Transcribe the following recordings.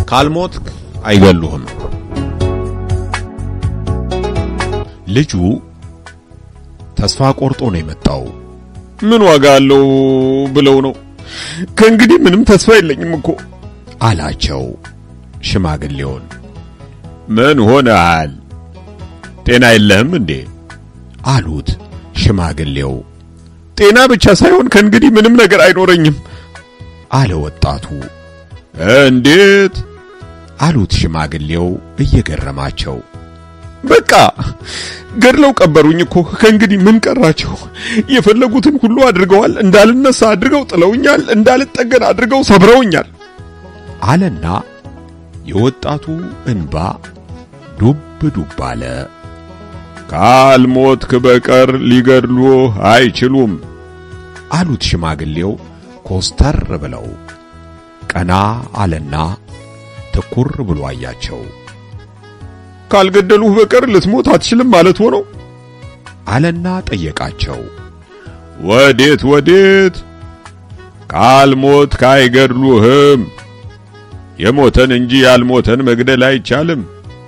ካልሞትክ አይገሉህም። ልጁ ተስፋ ቆርጦ ነው የመጣው። ምን ዋጋ አለው ብለው ነው። ከእንግዲህ ምንም ተስፋ የለኝም እኮ አላቸው ሽማግሌውን። ምን ሆነሃል? ጤና የለህም እንዴ? አሉት ሽማግሌው። ጤና ብቻ ሳይሆን ከእንግዲህ ምንም ነገር አይኖረኝም አለ ወጣቱ። እንዴት? አሉት ሽማግሌው እየገረማቸው። በቃ ገድለው ቀበሩኝ እኮ ከእንግዲህ ምን ቀራቸው? የፈለጉትን ሁሉ አድርገዋል። እንዳልነሳ አድርገው ጥለውኛል። እንዳልጠገን አድርገው ሰብረውኛል አለና የወጣቱ እንባ ዱብ ዱብ አለ። ካልሞትክ በቀር ሊገድሉህ አይችሉም አሉት ሽማግሌው ኮስተር ብለው። ቀና አለና ትኩር ብሎ አያቸው። ካልገደሉህ በቀር ልትሞት አትችልም ማለት ሆነው አለና ጠየቃቸው። ወዴት ወዴት? ካልሞትክ አይገድሉህም። የሞተን እንጂ ያልሞተን መግደል አይቻልም።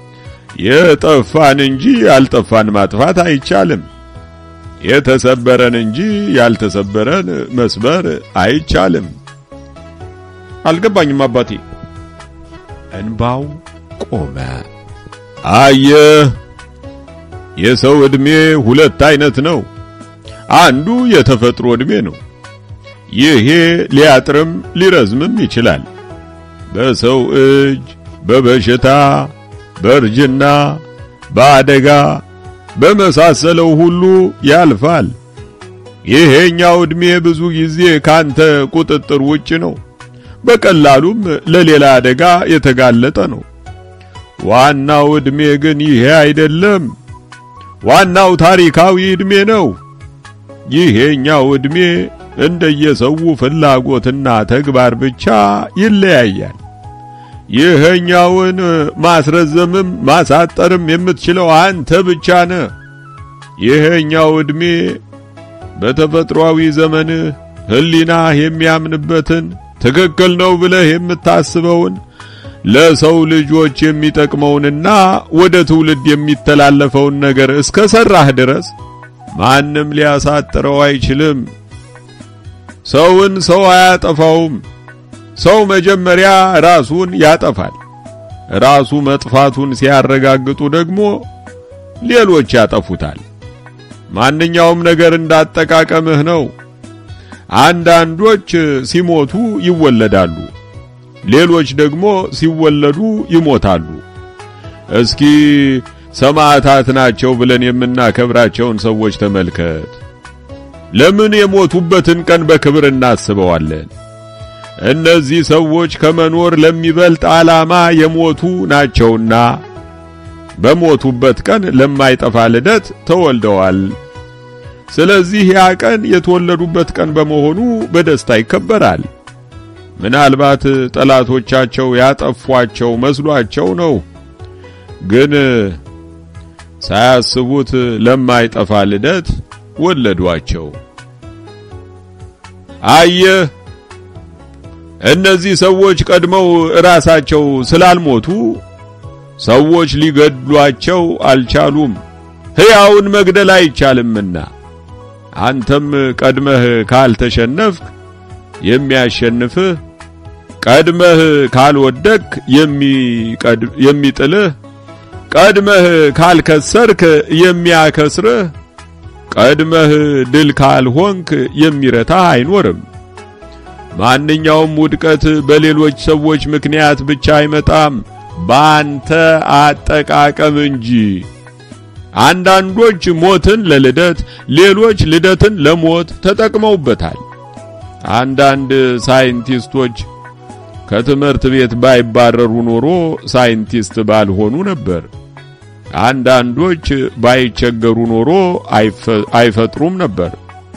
የጠፋን እንጂ ያልጠፋን ማጥፋት አይቻልም። የተሰበረን እንጂ ያልተሰበረን መስበር አይቻልም። አልገባኝም አባቴ። እንባው ቆመ። አየህ፣ የሰው ዕድሜ ሁለት አይነት ነው። አንዱ የተፈጥሮ ዕድሜ ነው። ይሄ ሊያጥርም ሊረዝምም ይችላል። በሰው እጅ፣ በበሽታ፣ በእርጅና፣ በአደጋ በመሳሰለው ሁሉ ያልፋል። ይሄኛው ዕድሜ ብዙ ጊዜ ካንተ ቁጥጥር ውጭ ነው። በቀላሉም ለሌላ አደጋ የተጋለጠ ነው። ዋናው ዕድሜ ግን ይሄ አይደለም። ዋናው ታሪካዊ ዕድሜ ነው። ይሄኛው ዕድሜ እንደየሰው ፍላጎትና ተግባር ብቻ ይለያያል። ይሄኛውን ማስረዘምም ማሳጠርም የምትችለው አንተ ብቻ ነህ። ይሄኛው ዕድሜ በተፈጥሯዊ ዘመንህ ሕሊናህ የሚያምንበትን ትክክል ነው ብለህ የምታስበውን ለሰው ልጆች የሚጠቅመውንና ወደ ትውልድ የሚተላለፈውን ነገር እስከ ሰራህ ድረስ ማንም ሊያሳጥረው አይችልም። ሰውን ሰው አያጠፋውም። ሰው መጀመሪያ ራሱን ያጠፋል። ራሱ መጥፋቱን ሲያረጋግጡ ደግሞ ሌሎች ያጠፉታል። ማንኛውም ነገር እንዳጠቃቀምህ ነው። አንዳንዶች ሲሞቱ ይወለዳሉ፣ ሌሎች ደግሞ ሲወለዱ ይሞታሉ። እስኪ ሰማዕታት ናቸው ብለን የምናከብራቸውን ሰዎች ተመልከት። ለምን የሞቱበትን ቀን በክብር እናስበዋለን? እነዚህ ሰዎች ከመኖር ለሚበልጥ ዓላማ የሞቱ ናቸውና በሞቱበት ቀን ለማይጠፋ ልደት ተወልደዋል። ስለዚህ ያ ቀን የተወለዱበት ቀን በመሆኑ በደስታ ይከበራል። ምናልባት ጠላቶቻቸው ያጠፏቸው መስሏቸው ነው፣ ግን ሳያስቡት ለማይጠፋ ልደት ወለዷቸው። አየህ፣ እነዚህ ሰዎች ቀድመው ራሳቸው ስላልሞቱ ሰዎች ሊገድሏቸው አልቻሉም። ሕያውን መግደል አይቻልምና አንተም ቀድመህ ካልተሸነፍክ የሚያሸንፍህ፣ ቀድመህ ካልወደክ የሚጥልህ፣ ቀድመህ ካልከሰርክ የሚያከስርህ፣ ቀድመህ ድል ካልሆንክ የሚረታህ አይኖርም። ማንኛውም ውድቀት በሌሎች ሰዎች ምክንያት ብቻ አይመጣም፣ ባንተ አጠቃቀም እንጂ። አንዳንዶች ሞትን ለልደት፣ ሌሎች ልደትን ለሞት ተጠቅመውበታል። አንዳንድ ሳይንቲስቶች ከትምህርት ቤት ባይባረሩ ኖሮ ሳይንቲስት ባልሆኑ ነበር። አንዳንዶች ባይቸገሩ ኖሮ አይፈጥሩም ነበር።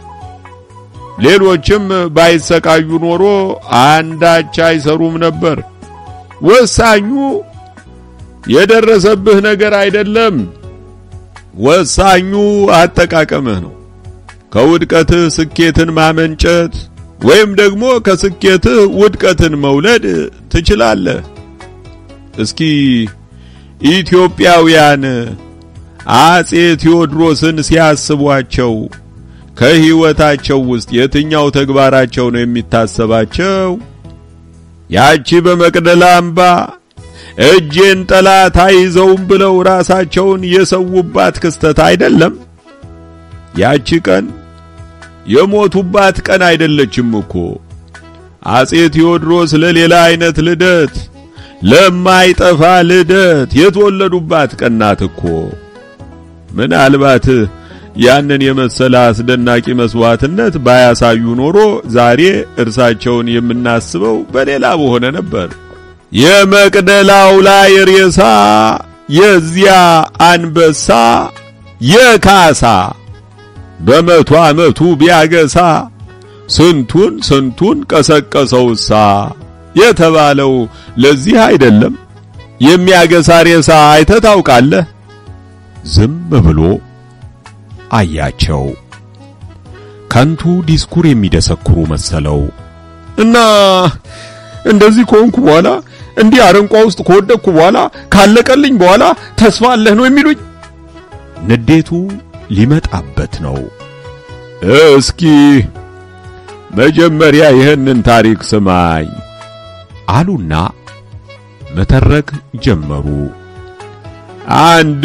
ሌሎችም ባይሰቃዩ ኖሮ አንዳች አይሰሩም ነበር። ወሳኙ የደረሰብህ ነገር አይደለም፣ ወሳኙ አጠቃቀምህ ነው። ከውድቀትህ ስኬትን ማመንጨት ወይም ደግሞ ከስኬትህ ውድቀትን መውለድ ትችላለህ። እስኪ ኢትዮጵያውያን አጼ ቴዎድሮስን ሲያስቧቸው ከሕይወታቸው ውስጥ የትኛው ተግባራቸው ነው የሚታሰባቸው? ያቺ በመቅደላ አምባ እጄን ጠላት አይዘውም ብለው ራሳቸውን የሰውባት ክስተት አይደለም? ያቺ ቀን የሞቱባት ቀን አይደለችም እኮ። አጼ ቴዎድሮስ ለሌላ አይነት ልደት፣ ለማይጠፋ ልደት የተወለዱባት ቀን ናት እኮ። ምናልባት ያንን የመሰለ አስደናቂ መስዋዕትነት ባያሳዩ ኖሮ ዛሬ እርሳቸውን የምናስበው በሌላ በሆነ ነበር። የመቅደላው ላይ ሬሳ የዚያ አንበሳ የካሳ በመቶ ዓመቱ ቢያገሳ ስንቱን ስንቱን ቀሰቀሰውሳ የተባለው ለዚህ አይደለም። የሚያገሳ ሬሳ አይተህ ታውቃለህ? ዝም ብሎ አያቸው። ከንቱ ዲስኩር የሚደሰኩሩ መሰለው። እና እንደዚህ ከሆንኩ በኋላ እንዲህ አረንቋ ውስጥ ከወደቅኩ በኋላ ካለቀልኝ በኋላ ተስፋ አለህ ነው የሚሉኝ? ንዴቱ ሊመጣበት ነው። እስኪ መጀመሪያ ይህንን ታሪክ ስማኝ አሉና መተረክ ጀመሩ። አንድ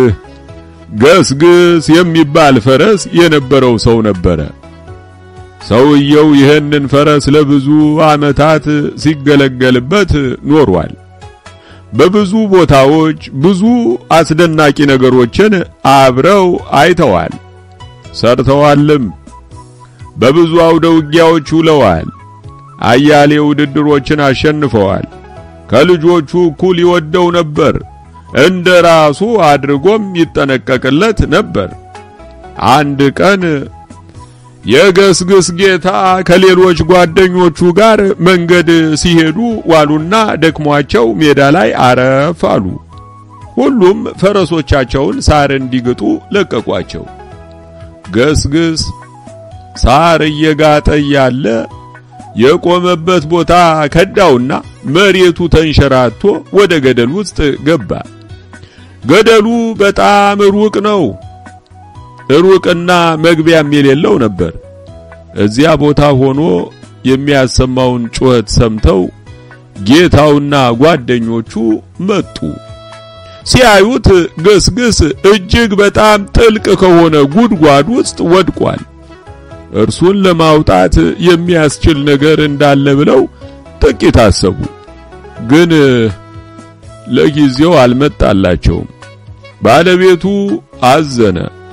ገስግስ የሚባል ፈረስ የነበረው ሰው ነበረ። ሰውየው ይህንን ፈረስ ለብዙ ዓመታት ሲገለገልበት ኖሯል። በብዙ ቦታዎች ብዙ አስደናቂ ነገሮችን አብረው አይተዋል፣ ሰርተዋልም። በብዙ አውደ ውጊያዎች ውለዋል። አያሌ ውድድሮችን አሸንፈዋል። ከልጆቹ እኩል ይወደው ነበር። እንደ ራሱ አድርጎም ይጠነቀቅለት ነበር። አንድ ቀን የገስግስ ጌታ ከሌሎች ጓደኞቹ ጋር መንገድ ሲሄዱ ዋሉና ደክሟቸው ሜዳ ላይ አረፍ አሉ። ሁሉም ፈረሶቻቸውን ሳር እንዲግጡ ለቀቋቸው። ገስግስ ሳር እየጋጠ ያለ የቆመበት ቦታ ከዳውና መሬቱ ተንሸራቶ ወደ ገደል ውስጥ ገባ። ገደሉ በጣም ሩቅ ነው። ሩቅና መግቢያም የሌለው ነበር። እዚያ ቦታ ሆኖ የሚያሰማውን ጩኸት ሰምተው ጌታውና ጓደኞቹ መጡ። ሲያዩት ገስግስ እጅግ በጣም ጥልቅ ከሆነ ጉድጓድ ውስጥ ወድቋል። እርሱን ለማውጣት የሚያስችል ነገር እንዳለ ብለው ጥቂት አሰቡ። ግን ለጊዜው አልመጣላቸውም። ባለቤቱ አዘነ።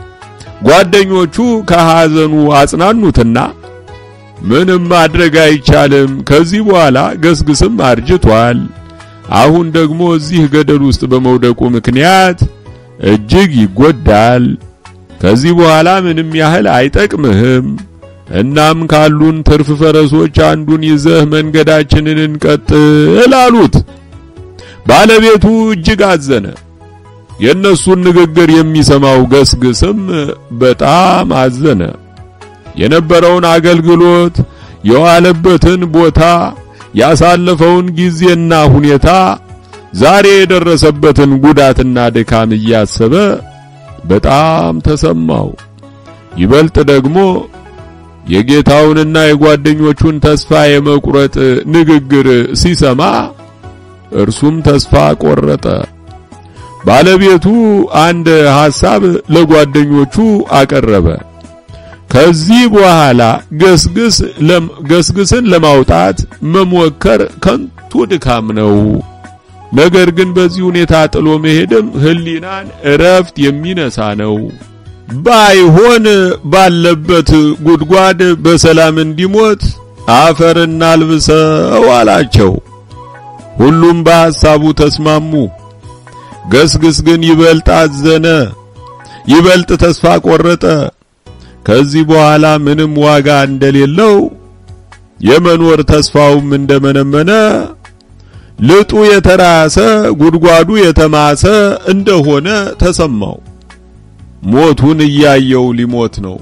ጓደኞቹ ከሐዘኑ አጽናኑትና ምንም ማድረግ አይቻልም፣ ከዚህ በኋላ ገስግስም አርጅቷል። አሁን ደግሞ እዚህ ገደል ውስጥ በመውደቁ ምክንያት እጅግ ይጎዳል። ከዚህ በኋላ ምንም ያህል አይጠቅምህም። እናም ካሉን ትርፍ ፈረሶች አንዱን ይዘህ መንገዳችንን እንቀጥል አሉት። ባለቤቱ እጅግ አዘነ። የእነሱን ንግግር የሚሰማው ገስግስም በጣም አዘነ። የነበረውን አገልግሎት፣ የዋለበትን ቦታ፣ ያሳለፈውን ጊዜና ሁኔታ፣ ዛሬ የደረሰበትን ጉዳትና ድካም እያሰበ በጣም ተሰማው። ይበልጥ ደግሞ የጌታውንና የጓደኞቹን ተስፋ የመቁረጥ ንግግር ሲሰማ እርሱም ተስፋ ቆረጠ። ባለቤቱ አንድ ሐሳብ ለጓደኞቹ አቀረበ። ከዚህ በኋላ ገስግስ ገስግስን ለማውጣት መሞከር ከንቱ ድካም ነው። ነገር ግን በዚህ ሁኔታ ጥሎ መሄድም ሕሊናን እረፍት የሚነሳ ነው። ባይሆን ባለበት ጉድጓድ በሰላም እንዲሞት አፈር እናልብሰው አላቸው። ሁሉም በሐሳቡ ተስማሙ። ገስግስ ግን ይበልጥ አዘነ፣ ይበልጥ ተስፋ ቆረጠ። ከዚህ በኋላ ምንም ዋጋ እንደሌለው የመኖር ተስፋውም እንደመነመነ ልጡ የተራሰ ጉድጓዱ የተማሰ እንደሆነ ተሰማው። ሞቱን እያየው ሊሞት ነው።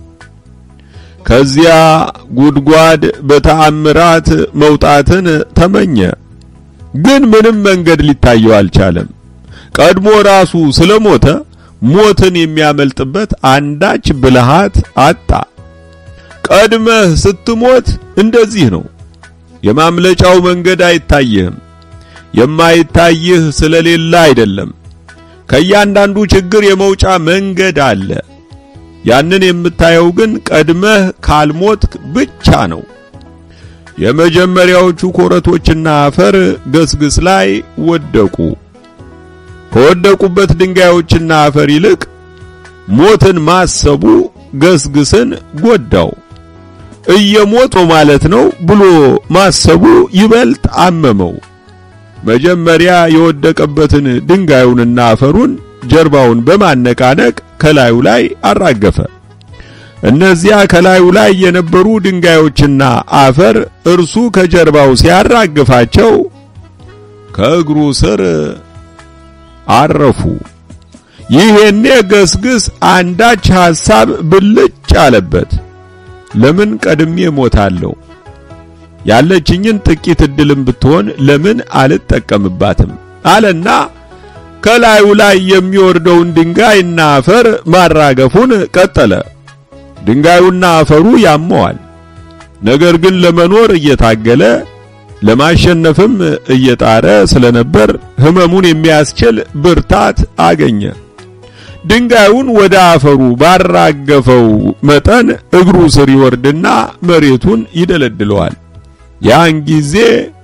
ከዚያ ጉድጓድ በተአምራት መውጣትን ተመኘ። ግን ምንም መንገድ ሊታየው አልቻለም። ቀድሞ ራሱ ስለሞተ ሞትን የሚያመልጥበት አንዳች ብልሃት አጣ። ቀድመህ ስትሞት እንደዚህ ነው። የማምለጫው መንገድ አይታይህም። የማይታይህ ስለሌለ አይደለም። ከእያንዳንዱ ችግር የመውጫ መንገድ አለ። ያንን የምታየው ግን ቀድመህ ካልሞትክ ብቻ ነው። የመጀመሪያዎቹ ኮረቶችና አፈር ገስግስ ላይ ወደቁ። ከወደቁበት ድንጋዮችና አፈር ይልቅ ሞትን ማሰቡ ገስግስን ጎዳው። እየሞት ነው ማለት ነው ብሎ ማሰቡ ይበልጥ አመመው። መጀመሪያ የወደቀበትን ድንጋዩንና አፈሩን ጀርባውን በማነቃነቅ ከላዩ ላይ አራገፈ። እነዚያ ከላዩ ላይ የነበሩ ድንጋዮችና አፈር እርሱ ከጀርባው ሲያራግፋቸው ከእግሩ ስር አረፉ። ይሄኔ ገስግስ አንዳች ሐሳብ ብልጭ አለበት። ለምን ቀድሜ ሞታለሁ? ያለችኝን ጥቂት እድልም ብትሆን ለምን አልጠቀምባትም? አለና ከላዩ ላይ የሚወርደውን ድንጋይና አፈር ማራገፉን ቀጠለ። ድንጋዩና አፈሩ ያመዋል። ነገር ግን ለመኖር እየታገለ ለማሸነፍም እየጣረ ስለነበር ሕመሙን የሚያስችል ብርታት አገኘ። ድንጋዩን ወደ አፈሩ ባራገፈው መጠን እግሩ ስር ይወርድና መሬቱን ይደለድለዋል። ያን ጊዜ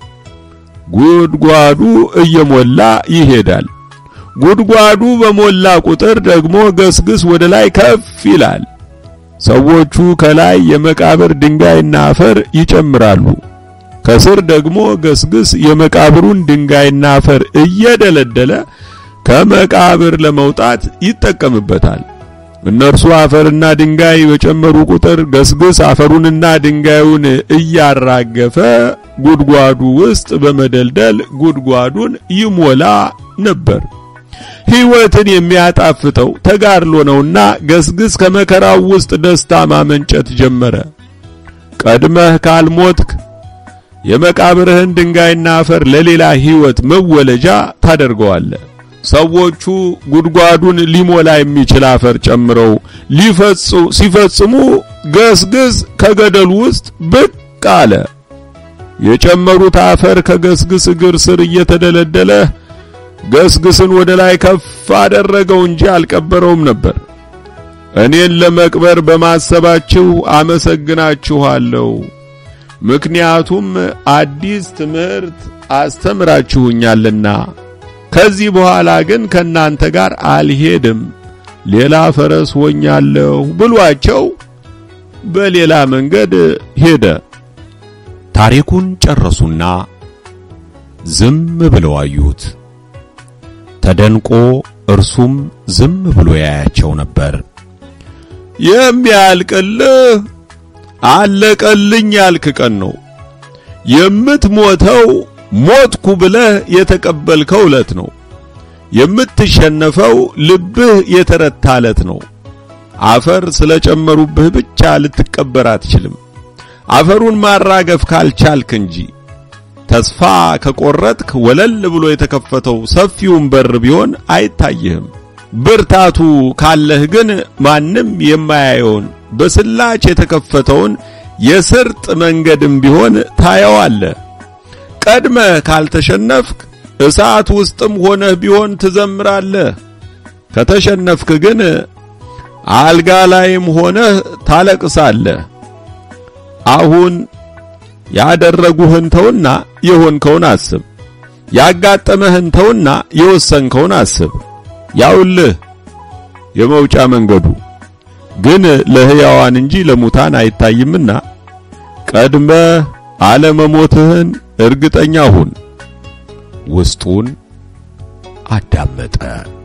ጉድጓዱ እየሞላ ይሄዳል። ጉድጓዱ በሞላ ቁጥር ደግሞ ገስግስ ወደ ላይ ከፍ ይላል። ሰዎቹ ከላይ የመቃብር ድንጋይና አፈር ይጨምራሉ። ከስር ደግሞ ገስግስ የመቃብሩን ድንጋይና አፈር እየደለደለ ከመቃብር ለመውጣት ይጠቀምበታል። እነርሱ አፈርና ድንጋይ በጨመሩ ቁጥር ገስግስ አፈሩንና ድንጋዩን እያራገፈ ጉድጓዱ ውስጥ በመደልደል ጉድጓዱን ይሞላ ነበር። ሕይወትን የሚያጣፍጠው ተጋድሎ ነውና ገስግስ ከመከራው ውስጥ ደስታ ማመንጨት ጀመረ። ቀድመህ ካልሞትክ የመቃብርህን ድንጋይና አፈር ለሌላ ሕይወት መወለጃ ታደርገዋለህ። ሰዎቹ ጉድጓዱን ሊሞላ የሚችል አፈር ጨምረው ሊፈጽሙ ሲፈጽሙ ገስግስ ከገደሉ ውስጥ ብቅ አለ። የጨመሩት አፈር ከገስግስ እግር ስር እየተደለደለ ገስግስን ወደ ላይ ከፍ አደረገው እንጂ አልቀበረውም ነበር። እኔን ለመቅበር በማሰባችሁ አመሰግናችኋለሁ። ምክንያቱም አዲስ ትምህርት አስተምራችሁኛልና። ከዚህ በኋላ ግን ከናንተ ጋር አልሄድም፣ ሌላ ፈረስ ሆኛለሁ ብሏቸው በሌላ መንገድ ሄደ። ታሪኩን ጨረሱና ዝም ብለው አዩት። ተደንቆ እርሱም ዝም ብሎ ያያቸው ነበር። የሚያልቅልህ አለቀልኝ ያልክ ቀን ነው። የምትሞተው ሞትኩ ብለህ የተቀበልከው ዕለት ነው። የምትሸነፈው ልብህ የተረታ ዕለት ነው። አፈር ስለጨመሩብህ ብቻ ልትቀበር አትችልም። አፈሩን ማራገፍ ካልቻልክ እንጂ ተስፋ ከቆረጥክ ወለል ብሎ የተከፈተው ሰፊውን በር ቢሆን አይታይህም። ብርታቱ ካለህ ግን ማንም የማያየውን በስላች የተከፈተውን የስርጥ መንገድም ቢሆን ታየዋለህ። ቀድመህ ካልተሸነፍክ እሳት ውስጥም ሆነህ ቢሆን ትዘምራለህ። ከተሸነፍክ ግን አልጋ ላይም ሆነህ ታለቅሳለህ። አሁን ያደረጉህን ተውና የሆንከውን አስብ። ያጋጠመህን ተውና የወሰንከውን አስብ። ያውልህ የመውጫ መንገዱ ግን ለሕያዋን እንጂ ለሙታን አይታይምና ቀድመህ አለመሞትህን እርግጠኛ ሁን። ውስጡን አዳመጠ።